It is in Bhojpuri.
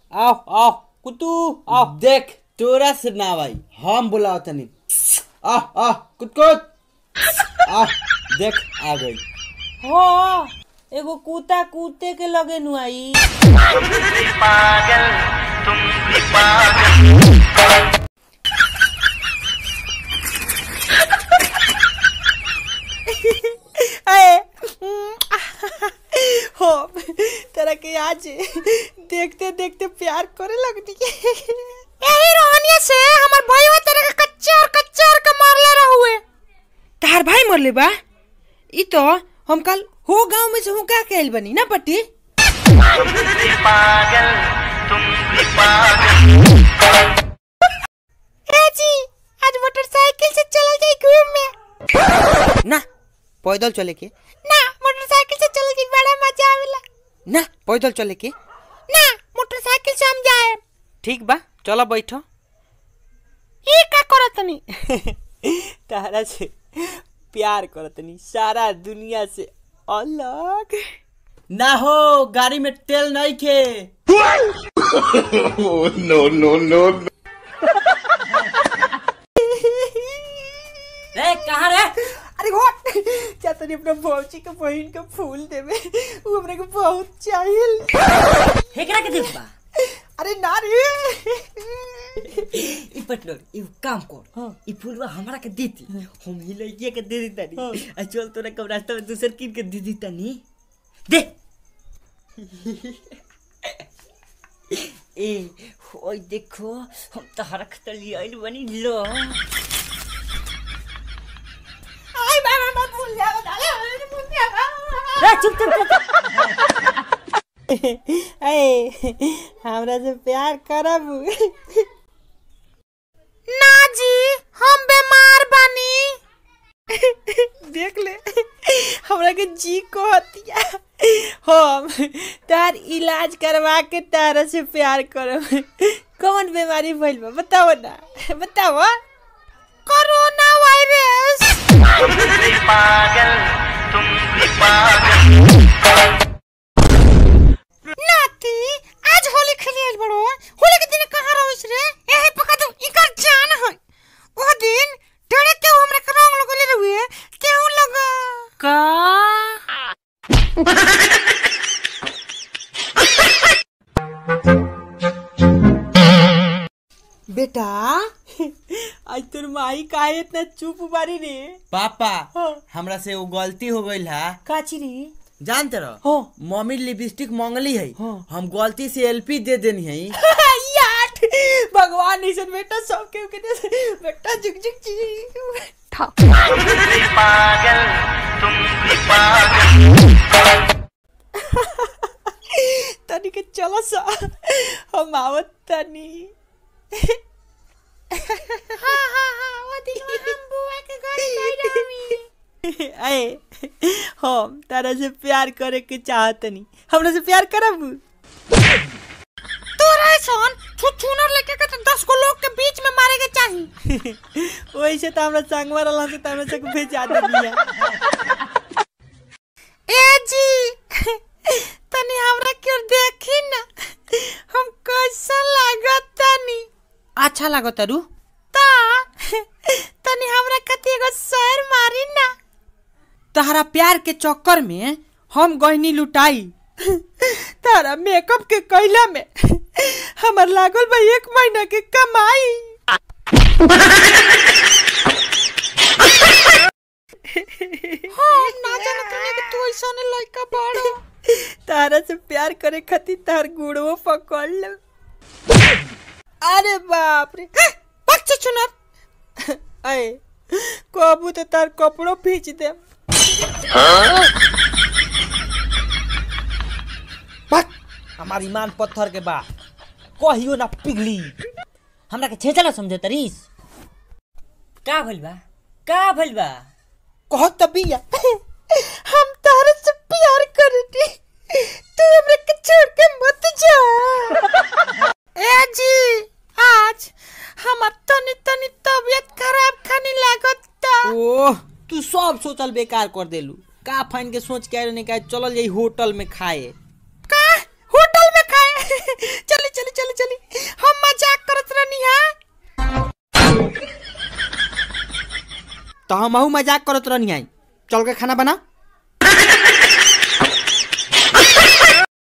आओ आओ कुतू आओ देख तोरा से ना भाई हम बुलाओ तनी आ आ कुत कुत आ देख आ गई हो एगो कुत्ता कुत्ते के लगे नु आई अरे हो तेरा के आज देखते देखते प्यार करे लगनी यही रोहनिया से हमर भाईवा तेरे के कच्चा और कच्चा और के मारले रहुए तार भाई मरले बा ई तो हम कल हो गांव में से हूँ का कहल बनी ना पट्टी ए जी आज मोटरसाइकिल से चल जाई घूमे ना पैदल चले के ना मोटरसाइकिल से चल जाई बड़ा मजा आवेला ना पैदल चले के ना मोटरसाइकिल से हम जाए ठीक बा चलो बैठो ई का करतनी तारा से प्यार करतनी सारा दुनिया से अलग ना हो गाड़ी में तेल नहीं के रे कहाँ रे अरे हो जा तनी अपना भौजी के बहन के फूल देवे वो हमरा के बहुत चाहिए हेकरा के देख बा अरे ना रे ई पटलोर ई काम कर ई फूलवा हमरा के देती हम ही लइके के दे देता नी आ चल तोरा कब रास्ता में दूसर किन के दे देता नी दे ए ओए देखो हम तो हरख तली आइल बनी लो आई बाबा मत भूल जा अरे भूल जा ए चुप चुप चुप ए हमरा से प्यार करब ना जी हम बीमार बानी देख ले हमरा के जी कहतिया हम तार इलाज करवा के तारा से प्यार करब कौन बीमारी भइल बा बताओ ना बताओ कोरोना वायरस नाती आज होली खेले आइल बड़ो होली के दिन कहाँ रहिस रे एही पका तो इकर जान है ओ दिन डरे के हमरा के रंग लगले रहुए केहू लगा का बेटा आज तोर माई काहे इतना चुप बारी रे पापा हाँ। हमरा से वो गलती हो गई है काची रे जानते रहो हाँ। मम्मी लिपस्टिक मांगली है हाँ। हम गलती से एलपी दे देनी है यार भगवान ऐसन बेटा सबके के दे बेटा झुक झुक जी तनी के चलो सा हम आवत तनी हां हां हां ओ दिन हम बुआ के घर गई रही अरे हम तारा से प्यार करे के चाहतनी हमरा से प्यार करब तोरा सोन छुछुनर लेके के तो 10 को लोग के बीच में मारे के चाहिए वैसे तो हमरा संगवा रहला से तो हमरा से भेजा दिया ए जी तनी हमरा क्यों देखी ना हम कैसा लागत तनी अच्छा लागो तारू ता तनी हमरा कती एगो शहर मारी ना तहरा प्यार के चक्कर में हम गहनी लुटाई तारा मेकअप के कैला में हमर लागल बा एक महीना के कमाई हम ना जाने तनी कि तू ऐसा ने लड़का बड़ो तारा से प्यार करे खातिर तार गुड़वो पकड़ ले अरे बाप रे पक्षी चुनर अरे कबू तो तार कपड़ो खींच दे बक हमार ईमान पत्थर के बा कहियो ना पिघली हमरा के छेचला समझे तरीस का भइल बा का भइल बा कहो तबिया हम तारे से प्यार करती तू हमरे के छोड़ के मत जा ए जी आज हमार तनी तनी तबीयत खराब खानी लागत ओह तू सब सोचल बेकार कर देलू का फाइन के सोच के आए नहीं का चलल जाई होटल में खाए का होटल में खाए चले चले चले तो हमहू मजाक करत रहनी आई चल के खाना बना